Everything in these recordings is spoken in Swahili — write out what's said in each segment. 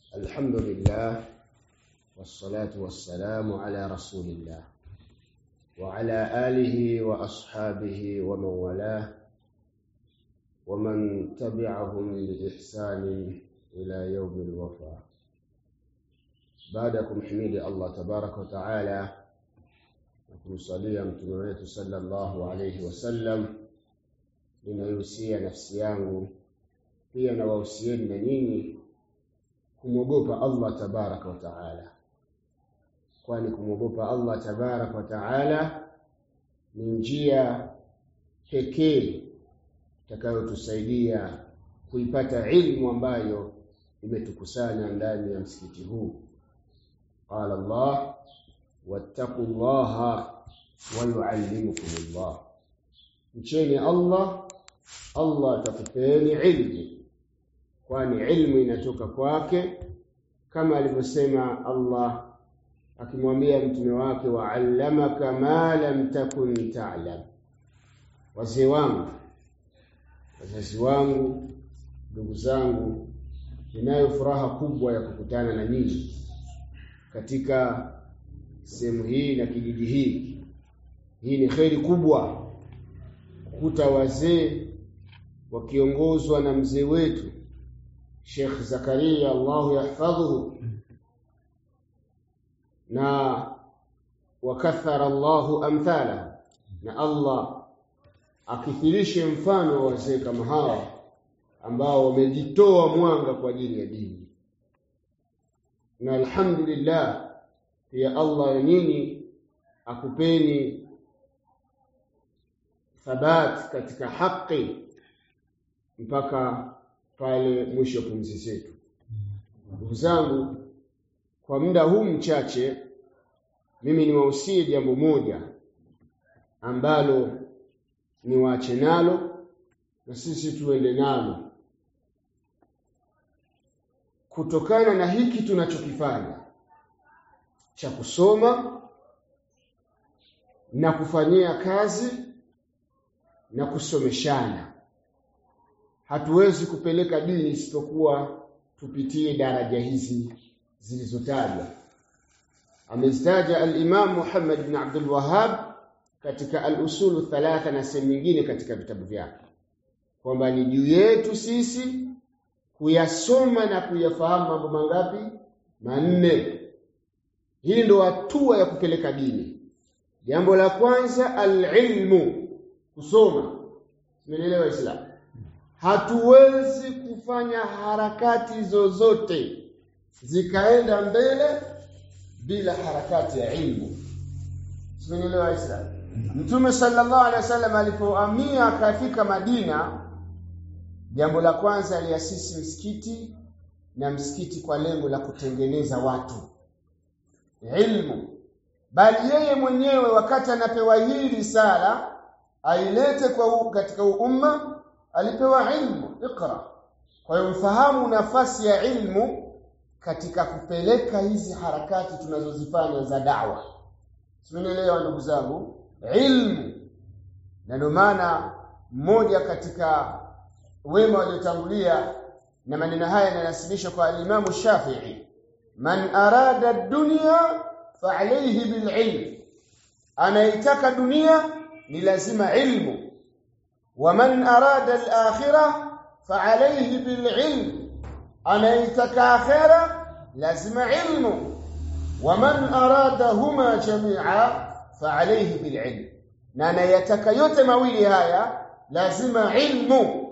الحمد لله والصلاة والسلام على رسول الله وعلى آله وأصحابه ومن والاه ومن تبعهم بإحسان إلى يوم الوفاء بعدكم حميد الله تبارك وتعالى kumsalia mtume wetu sallallahu alayhi wasallam ninaihusia nafsi yangu pia na wahusieni na nyinyi kumwogopa Allah tabaraka wa taala kwani kumwogopa Allah tabaraka wa taala ni njia pekee itakayotusaidia kuipata ilmu ambayo imetukusanya ndani ya msikiti huu qala Allah wattaqullaha wa yuallimukumullah mcheni Allah Allah atakupeni ilmu kwani ilmu inatoka kwake kama alivyosema Allah akimwambia mtume wake wa'allamaka ma lam takun ta'lam wazee wangu wazazi wangu ndugu zangu ninayo furaha kubwa ya kukutana na nyinyi katika sehemu hii na kijiji hii hii ni kheri kubwa kukuta wazee wakiongozwa na mzee wetu Sheikh Zakaria Allahu yahfadhuhu na wakathara Allahu amthala na Allah akithirishe mfano wa wazee kama hawa ambao wamejitoa mwanga kwa ajili ya dini na alhamdulillah pia Allah ya nyinyi akupeni thabat katika haki mpaka pale mwisho wa pumzi zetu. Ndugu zangu, kwa muda huu mchache, mimi niwahusie jambo moja ambalo niwaache nalo na sisi tuende nalo, kutokana na hiki tunachokifanya cha kusoma na kufanyia kazi na kusomeshana hatuwezi kupeleka dini isipokuwa tupitie daraja hizi zilizotajwa amezitaja al-Imam Muhammad ibn Abdul Wahhab katika al-usulu thalatha na sehemu nyingine katika vitabu vyake kwamba ni juu yetu sisi kuyasoma na kuyafahamu mambo mangapi manne hii ndo hatua ya kupeleka dini jambo la kwanza al-ilmu kusoma umeelewa Islam hatuwezi kufanya harakati zozote zikaenda mbele bila harakati ya ilmu umeelewa Islam Mtume sallallahu alaihi wasallam alipohamia akafika Madina jambo la kwanza aliasisi msikiti na msikiti kwa lengo la kutengeneza watu ilmu bali yeye mwenyewe wakati anapewa hii risala ailete kwa katika umma alipewa ilmu ikra kwa hiyo mfahamu nafasi ya ilmu katika kupeleka hizi harakati tunazozifanya za dawa simeelewa ndugu zangu ilmu na ndio maana mmoja katika wema waliotangulia na maneno haya yananasibishwa kwa alimamu Shafi'i man arada dunya fa alayhi bililm anaitaka dunia ni lazima ilmu wa man arada al-akhirah fa alayhi bililm anaitaka akhira lazima ilmu wa man aradahuma jami'a fa alayhi bililm na anayataka yote mawili haya lazima ilmu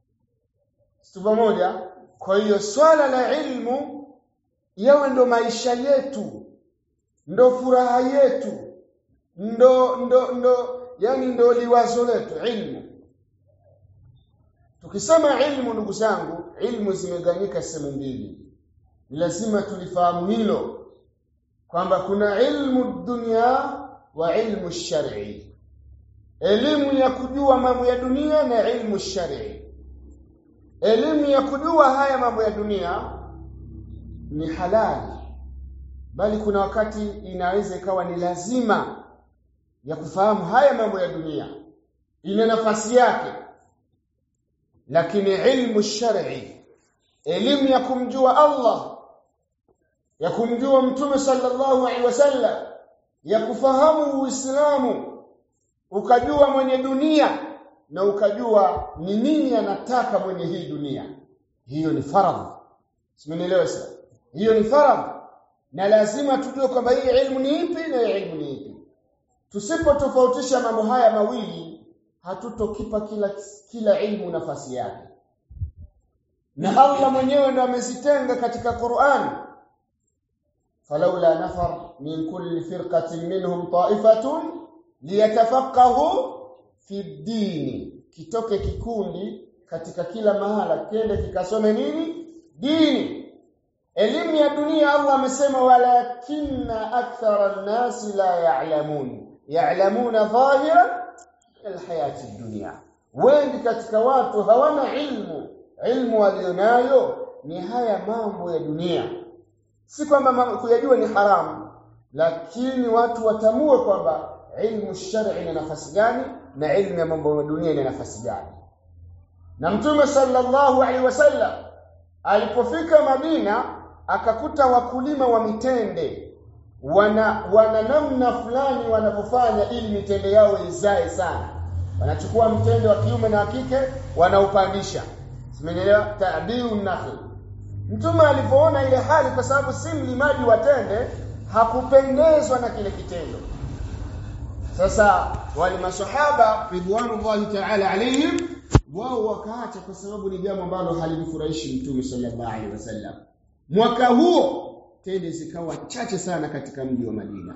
Situ moja kwa hiyo swala la ilmu yawe ndo maisha yetu ndo furaha yetu ndo ndo ndo yani ndo liwazo letu ilmu tukisema ilmu ndugu zangu ilmu zimeganyika sehemu mbili ni lazima tulifahamu hilo kwamba kuna ilmu dunia wa ilmu shar'i elimu ya kujua mambo ya dunia na ilmu shar'i elimu ya kujua haya mambo ya dunia ni halali bali kuna wakati inaweza ikawa ni lazima ya kufahamu haya mambo ya dunia ina nafasi yake lakini ilmu shar'i elimu ya kumjua Allah ya kumjua mtume sallallahu alaihi wasallam ya kufahamu uislamu ukajua mwenye dunia na ukajua ni nini anataka mwenye hii dunia hiyo ni faradhi simenielewa sasa hiyo ni faradhi na lazima tujue kwamba hii ilmu ni ipi na hii ilmu ni ipi tusipotofautisha mambo haya mawili hatutokipa kila kila ilmu nafasi yake na Allah mwenyewe ndo amezitenga katika Qur'an falaula nafar min kulli firqatin minhum ta'ifatun liyatafaqahu fi dini kitoke kikundi katika kila mahala kende kikasome nini dini elimu ya dunia Allah amesema walakinna akthara an-nasi la ya'lamun ya'lamuna dhahira alhayati dunya wengi katika watu hawana ilmu ilmu walionayo ni haya mambo ya dunia si kwamba kuyajua ni haramu lakini watu watamue kwamba ilmu shar'i ina nafasi gani na ilmu ya mambo ya dunia ina nafasi gani na mtume sallallahu alaihi wasallam alipofika Madina akakuta wakulima wa mitende wana wana namna fulani wanapofanya ili mitende yao izae sana wanachukua mtende wa kiume na wa kike wanaupandisha simenielewa tabiu nakhl mtume alipoona ile hali kwa sababu si mlimaji wa tende hakupendezwa na kile kitendo sasa wale masahaba ridwanullahi ta'ala alayhim wao wakaacha kwa sababu ni jambo ambalo halimfurahishi mtume sallallahu alaihi wasallam mwaka huo tende zikawa chache sana katika mji wa Madina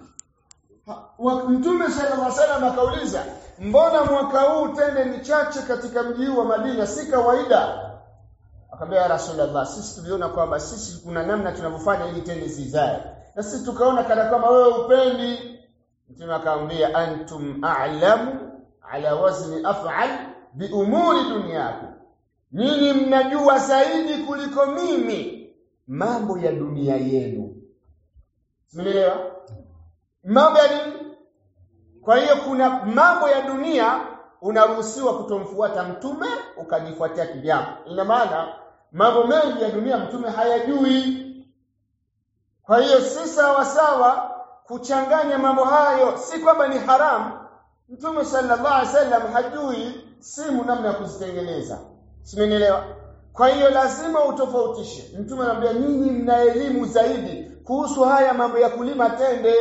Mtume sallallahu alaihi wasallam akauliza mbona mwaka huu tende ni chache katika mji wa Madina si kawaida akamwambia Rasulullah sisi tuliona kwamba sisi kuna namna tunavyofanya ili tende zizae na sisi tukaona kana kama wewe upendi Mtume akamwambia antum a'lamu ala wazni af'al bi umuri dunyakum nyinyi mnajua zaidi kuliko mimi mambo ya dunia yenu Umeelewa? Mambo ya nini? Kwa hiyo kuna mambo ya dunia unaruhusiwa kutomfuata mtume ukajifuatia kivyako. Ina maana mambo mengi ya dunia mtume hayajui. Kwa hiyo si sawa sawa kuchanganya mambo hayo, si kwamba ni haramu. Mtume sallallahu alaihi wasallam hajui simu namna ya kuzitengeneza. Simenielewa? Kwa hiyo lazima utofautishe. Mtume anambia nyinyi mna elimu zaidi kuhusu haya mambo ya kulima tende.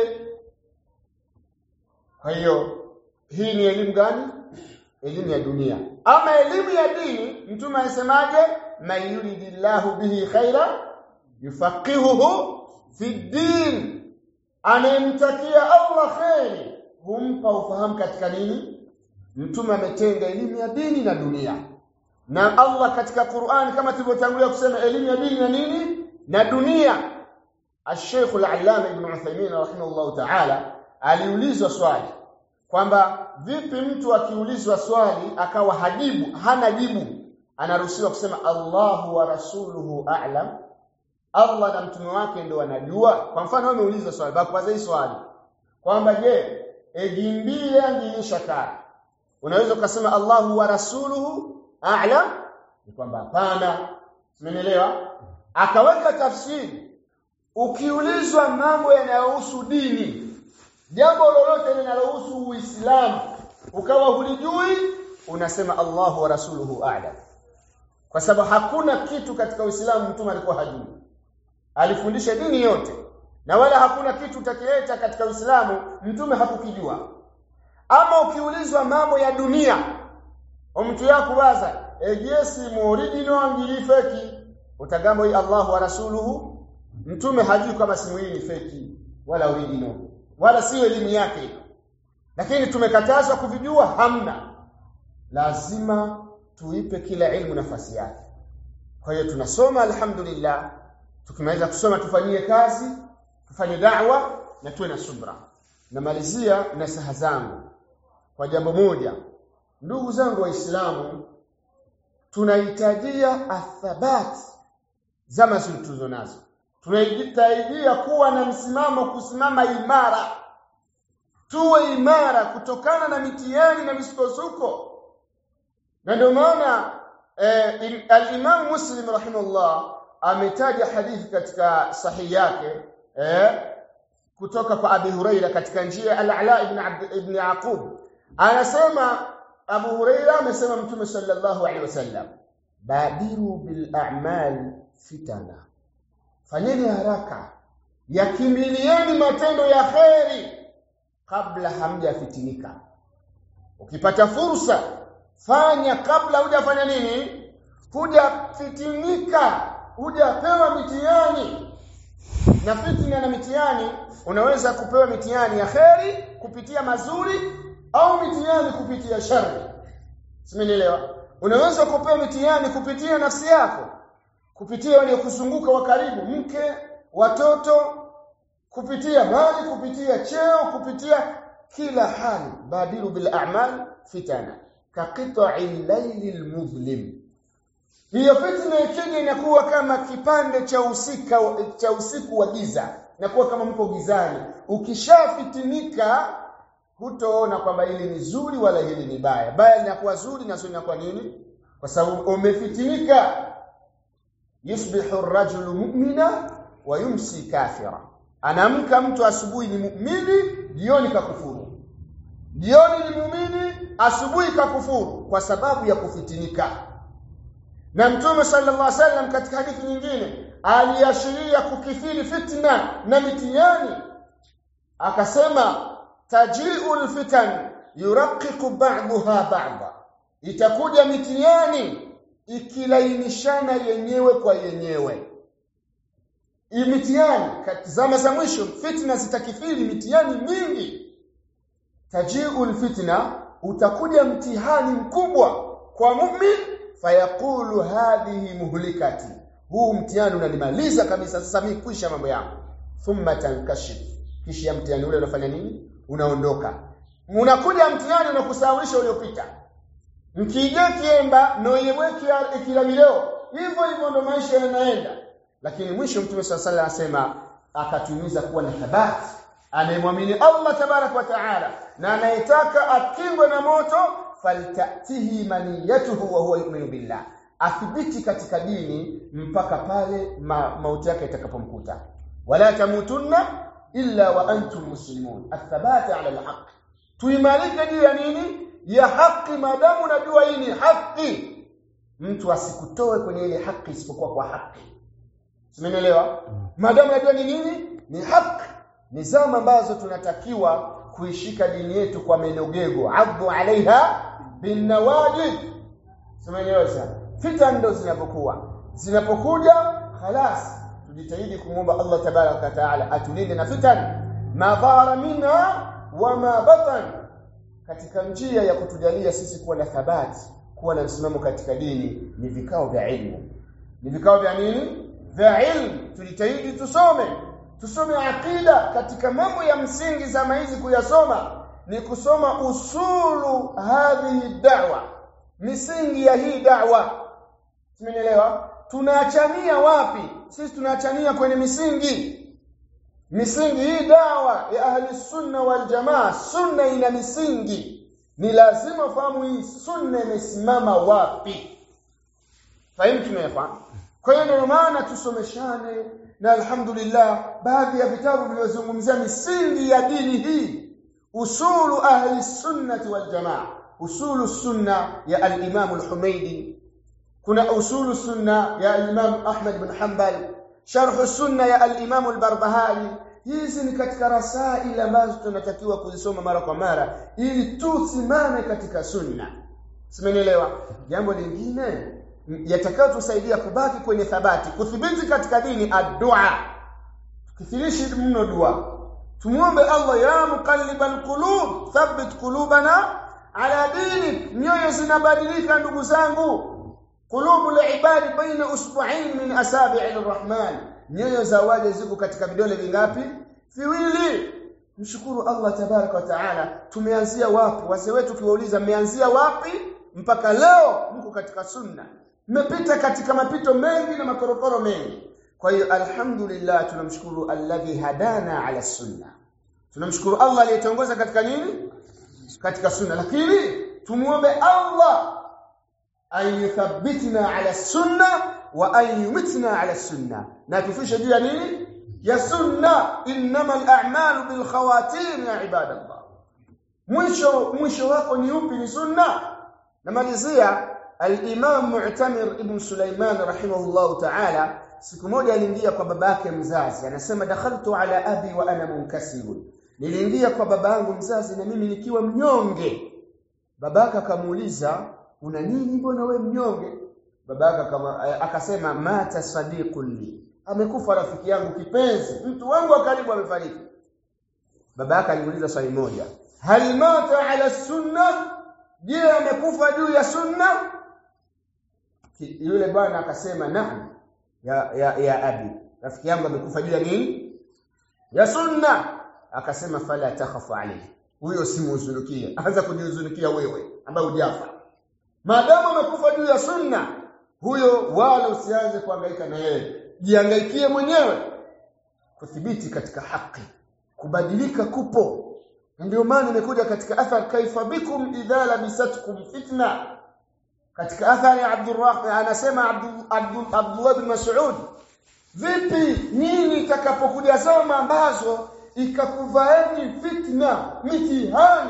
Kwa hiyo hii ni elimu gani? Elimu ya dunia. Ama elimu ya dini, Mtume anasemaje? Man yuridillahu bihi khaira yufaqihuhu fi din. Anayemtakia Allah kheri humpa ufahamu katika nini? Mtume ametenga elimu ya dini na dunia. Na Allah katika Qur'an kama tulivyotangulia kusema elimu ya dini na nini? Na dunia. Al-Sheikh Al-Allama Ibn Uthaymeen rahimahullah ta'ala aliulizwa swali kwamba vipi mtu akiulizwa swali akawa hajibu hana jibu anaruhusiwa kusema Allahu wa rasuluhu a'lam Allah na mtume wake ndio wanajua kwa mfano wewe umeulizwa swali bakwaza hii swali kwamba je egimbile angiisha kaa unaweza ukasema Allahu wa rasuluhu a'lam ni kwamba hapana umeelewa akaweka tafsiri ukiulizwa mambo yanayohusu dini jambo lolote linalohusu Uislamu ukawa hulijui unasema Allahu wa rasuluhu a'lam kwa sababu hakuna kitu katika Uislamu mtume alikuwa hajui alifundisha dini yote na wala hakuna kitu utakileta katika Uislamu mtume hakukijua ama ukiulizwa mambo ya dunia mtu yako waza ejesi muoriginal angilifeki utagamba hii Allahu wa rasuluhu mtume hajui kama simu hii ni feki wala original wala sio elimu yake lakini tumekatazwa kuvijua hamna lazima tuipe kila ilmu nafasi yake kwa hiyo tunasoma alhamdulillah tukimaliza kusoma tufanyie kazi tufanye da'wa na tuwe na subra namalizia nasaha zangu kwa jambo moja ndugu zangu waislamu tunahitajia athabat zama tulizo nazo tunahitajia kuwa na msimamo kusimama imara tuwe imara kutokana na mitihani na misukosuko na ndio maana eh, al-Imam Muslim rahimahullah ametaja hadithi katika sahihi yake eh kutoka kwa Abi Huraira katika njia Al-Ala ibn Abd ibn Yaqub anasema Abu Huraira amesema Mtume sallallahu alaihi wasallam badiru bil a'mal fitana fanyeni haraka yakimbilieni matendo ya kheri kabla hamjafitinika ukipata fursa fanya kabla hujafanya nini hujafitinika hujapewa mitihani na fitna na mitihani unaweza kupewa mitihani ya kheri kupitia mazuri au mitihani kupitia shari simenielewa unaweza kupewa mitihani kupitia nafsi yako kupitia waliokuzunguka wa karibu mke watoto kupitia mali kupitia cheo kupitia kila hali badiru bil a'mal fitana ka qita'il laylil mudlim hiyo fitna ikija inakuwa kama kipande cha usika cha usiku wa giza inakuwa kama mko gizani ukishafitinika hutoona kwamba hili ni zuri wala hili ni baya baya linakuwa zuri na zuri linakuwa nini kwa sababu umefitinika yusbihu ar-rajulu mu'mina wa yumsi kafira anamka mtu asubuhi ni muumini jioni kakufuru jioni ni muumini asubuhi kakufuru kwa sababu ya kufitinika na mtume sallallahu alaihi wasallam katika hadithi nyingine aliashiria kukithiri fitna na mitihani akasema taji'ul fitan yuraqiqu ba'daha ba'da itakuja mitihani ikilainishana yenyewe kwa yenyewe mitihani zama za mwisho fitna zitakithiri mitihani mingi taji'ul fitna utakuja mtihani mkubwa kwa mu'min fayaqulu hadhihi muhlikati huu mtihani unanimaliza kabisa sasa mimi kuisha mambo yangu thumma tankashif kisha mtihani ule unafanya nini unaondoka unakuja mtihani unakusawisha uliopita mkija kiemba noyeweki kila leo hivyo hivyo ndo maisha yanaenda lakini mwisho mtume swalla sallam asema akatumiza kuwa na thabati anayemwamini Allah tabarak wa taala na anayetaka akingwe na moto faltatihi maniyatuhu wa huwa yu'minu billah athibiti katika dini mpaka pale ma, mauti yake itakapomkuta wala tamutunna illa wa antum muslimun athabata ala alhaq tuimarike juu ya nini ya haki madamu najua hii ni haki mtu asikutoe kwenye ile haki isipokuwa kwa haki Simenielewa? Madamu najua ni nini? Ni haki. Ni zama ambazo tunatakiwa kuishika dini yetu kwa menogego. Addu alaiha bin nawajid. Simenielewa sana. Fitan ndo zinapokuwa. Zinapokuja khalas tujitahidi kumwomba Allah tabaraka wa taala atulinde na fitan ma dhara minha wa ma batan katika njia ya kutujalia sisi kuwa na thabati kuwa na msimamo katika dini ni vikao vya ilmu ni vikao vya nini vya ilmu tujitahidi tusome tusome akida katika mambo ya msingi zama hizi kuyasoma ni kusoma usulu hadhihi da'wa misingi ya hii da'wa simenielewa tunaachania wapi sisi tunaachania kwenye misingi misingi hii dawa ya ahli sunna wal jamaa sunna ina misingi ni lazima ufahamu hii sunna imesimama wapi fahimu tumefahamu kwa hiyo ndio maana tusomeshane na alhamdulillah baadhi ya vitabu vilivyozungumzia misingi ya dini hii usulu ahli sunnati wal jamaa usulu sunna ya al-Imam al-Humaydi kuna usulu sunna ya al-Imam Ahmad bin Hanbal sharh sunna ya al-Imam al-Barbahari hizi ni katika rasail ambazo tunatakiwa kuzisoma mara kwa mara ili tusimame katika sunna simenielewa jambo lingine yatakayotusaidia kubaki kwenye thabati kuthibiti katika dini ad-du'a tukithirishi mno dua tumuombe Allah ya muqallibal qulub thabbit qulubana ala dinik nyoyo zinabadilika ndugu zangu qulubul ibadi baina usbu'ain min asabi'ir rahman nyoyo za waja ziko katika vidole vingapi viwili mshukuru Allah tabaraka wa taala tumeanzia wapi wazee wetu kiwauliza mmeanzia wapi mpaka leo mko katika sunna mmepita katika mapito mengi na makorokoro mengi kwa hiyo alhamdulillah tunamshukuru alladhi hadana ala sunna tunamshukuru Allah aliyetongoza katika nini katika sunna lakini tumuombe Allah ayuthabbitna ala sunna wa ayumitna ala sunna na tufishe juu ya nini ya sunna innama al-a'malu bil khawatim ya ibadallah mwisho mwisho wako ni upi ni sunna namalizia al-imam mu'tamir ibn sulaiman rahimahullah ta'ala siku moja aliingia kwa babake mzazi anasema dakhaltu ala abi wa ana munkasirun niliingia kwa babangu mzazi na mimi nikiwa mnyonge babaka akamuuliza una nini mbona we mnyonge babaka kama akasema mata sadiqun li amekufa rafiki yangu kipenzi mtu wangu wa karibu amefariki babaka alimuuliza swali moja hal mata ala sunna je amekufa juu ya sunna yule bwana akasema naam ya, ya, ya abi rafiki yangu amekufa juu ya nini ya sunna akasema fala takhafu alayhi huyo simuhuzunikie anza kujihuzunikia wewe ambaye hujafa maadamu amekufa juu ya sunna huyo wala usianze kuhangaika na yeye jihangaikie mwenyewe kuthibiti katika haki kubadilika kupo ndio maana imekuja katika athar kaifa bikum idha labisatkum fitna katika athari ya Abdurrahman anasema Abdullah bin Mas'ud vipi nini itakapokuja zama ambazo ikakuvaeni fitna mitihani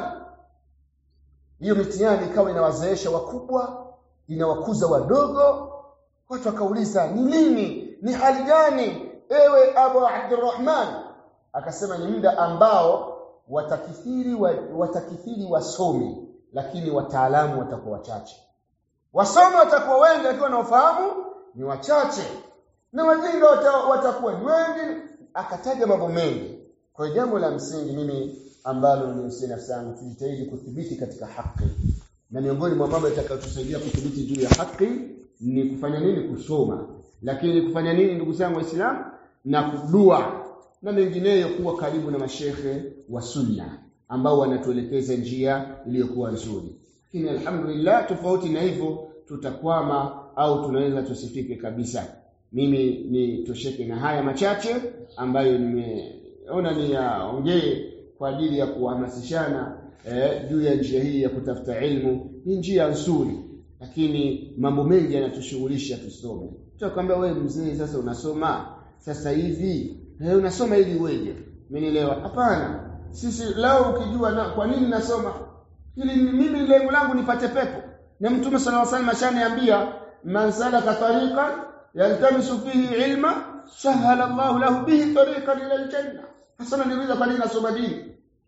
hiyo mitihani ikawa inawazeesha wakubwa inawakuza wadogo watu wakauliza ni nini ni hali gani ewe Abu Abdurrahman akasema ni muda ambao watakithiri wa, watakithiri wasomi lakini wataalamu watakuwa wachache wasomi watakuwa wengi lakini wanaofahamu ni wachache na wajinga watakuwa ni wengi akataja mambo mengi kwa jambo la msingi mimi ambalo ni usia nafsi yangu tujitahidi kudhibiti katika haki na miongoni mwa mambo yatakayotusaidia kudhibiti juu ya haki ni kufanya nini kusoma lakini kufanya nini ndugu zangu waislamu na kudua na mengineyo kuwa karibu na mashehe wa sunna ambao wanatuelekeza njia iliyokuwa nzuri lakini alhamdulillah tofauti na hivyo tutakwama au tunaweza tusifike kabisa mimi ni tosheke na haya machache ambayo nimeona niyaongee kwa ajili ya kuhamasishana eh, juu ya njia hii ya kutafuta ilmu ni njia nzuri lakini mambo mengi yanatushughulisha tusome tutakwambia wewe mzee sasa unasoma sasa hivi eh, unasoma ili uweje umenielewa hapana sisi leo ukijua na, kwa nini nasoma ili mimi lengo langu nipate pepo na mtume sallallahu alaihi wasallam ashaniambia man salaka tariqan yaltamisu fihi ilma sahala Allahu lahu bihi tariqan ila aljanna hasa niuliza kwa nini nasoma dini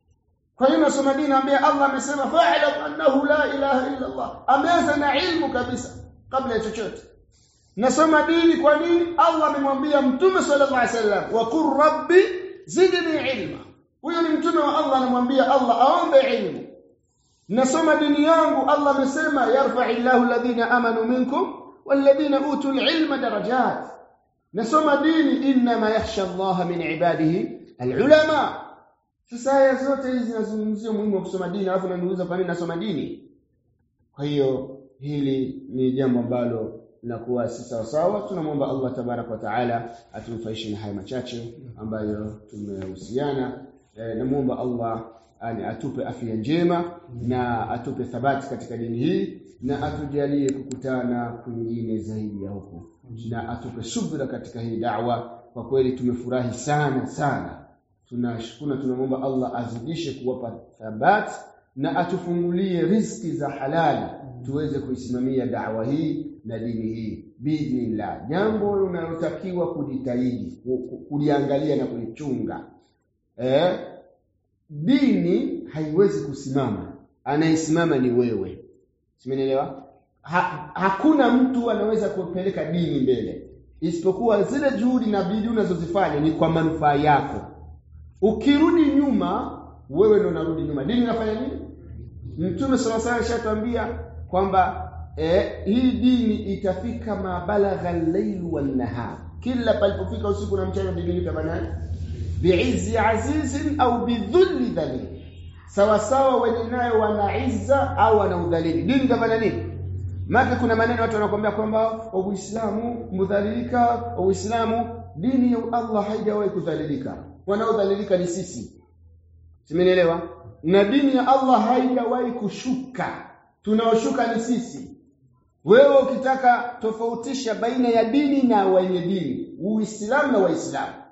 kwa nini nasoma dini ambia Allah amesema fa'lam annahu la ilaha illa Allah ameanza na ilmu kabisa kabla ya chochote nasoma dini kwa nini Allah amemwambia mtume sallallahu alaihi wasallam wa qur rabbi zidni ilma huyo ni mtume wa Allah anamwambia Allah aombe ilmu nasoma dini yangu Allah amesema yarfa'illahu alladhina amanu minkum walladhina utul ilma darajat nasoma dini inma yakhsha Allah min ibadihi alulama sasa aya zote hizi zinazungumzia umuhimu wa kusoma dini alafu unaniuliza kwa nini nasoma dini kwa hiyo hili ni jambo ambalo linakuwa si sawa sawa tunamwomba Allah tabarak wa taala atunufaishe na haya machache ambayo tumehusiana e, namuomba Allah ani atupe afya njema na atupe thabati katika dini hii na atujalie kukutana kwingine zaidi ya huko na atupe subira katika hii da'wa kwa kweli tumefurahi sana sana tunashukuru tunamwomba Allah azidishe kuwapa thabati na atufungulie riziki za halali tuweze kuisimamia da'wa hii na dini hii biidhnillah jambo unalotakiwa kujitahidi kuliangalia na kulichunga eh dini haiwezi kusimama anayesimama ni wewe simenielewa ha, hakuna mtu anaweza kupeleka dini mbele isipokuwa zile juhudi na bidii unazozifanya ni kwa manufaa yako ukirudi nyuma wewe ndio unarudi nyuma dini inafanya nini mtume sallallahu alaihi wasallam ashatuambia kwamba eh, hii dini itafika mabalagha al-layl wan-nahar kila palipofika usiku na mchana dini itafanyaje bi'izzi azizin au bidhulli dhalil sawa sawa wenye nayo wana izza au wana udhalili dini itafanya nini maka kuna maneno watu wanakuambia kwamba uislamu mudhalilika uislamu dini ya Allah haijawahi kudhalilika wanaodhalilika ni sisi simenielewa na dini ya Allah haijawahi kushuka tunaoshuka ni sisi wewe ukitaka tofautisha baina ya dini na wenye dini uislamu na waislamu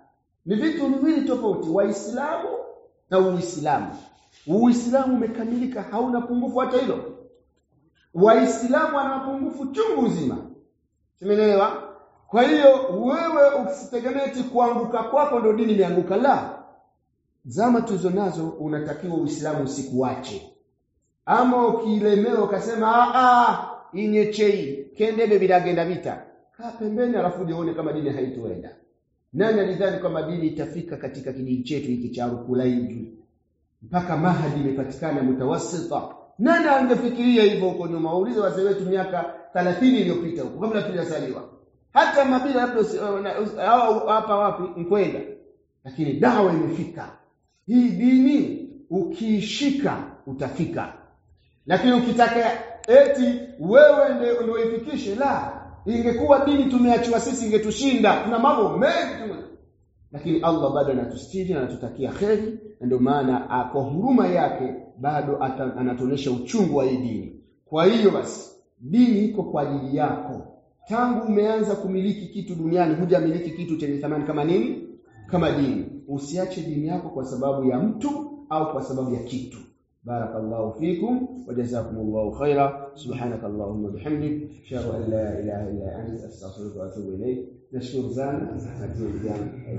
ni vitu viwili tofauti waislamu na uislamu uislamu umekamilika hauna pungufu hata hilo waislamu wana mapungufu chungu nzima simeelewa kwa hiyo wewe usitegemee kuanguka kwako ndio dini imeanguka la zama tulizo nazo unatakiwa uislamu usikuache ama ukilemewa ukasema a inyechei kendebe bilagenda vita kaa pembeni alafu uone kama dini haitoenda nani alidhani kwamba dini itafika katika kijiji chetu hiki cha Rukulaiji mpaka mahadi imepatikana mutawassita nani angefikiria hivyo huko nyuma waulize wazee wetu miaka 30 iliyopita huko kabla tujazaliwa hata mabila labda hapa wapi mkwenda lakini dawa imefika hii dini ukiishika utafika lakini ukitaka eti wewe ndio ndio ifikishe la ingekuwa dini tumeachiwa sisi ingetushinda kuna mambo mengi lakini Allah bado anatustiri na anatutakia kheri na ndio maana kwa huruma yake bado anatuonesha uchungu wa hii dini kwa hiyo basi dini iko kwa ajili yako tangu umeanza kumiliki kitu duniani hujamiliki kitu chenye thamani kama nini kama dini usiache dini yako kwa sababu ya mtu au kwa sababu ya kitu بارك الله فيكم وجزاكم الله خيرا سبحانك اللهم وبحمدك اشهد ان لا اله الا انت استغفرك واتوب اليك نشكر زان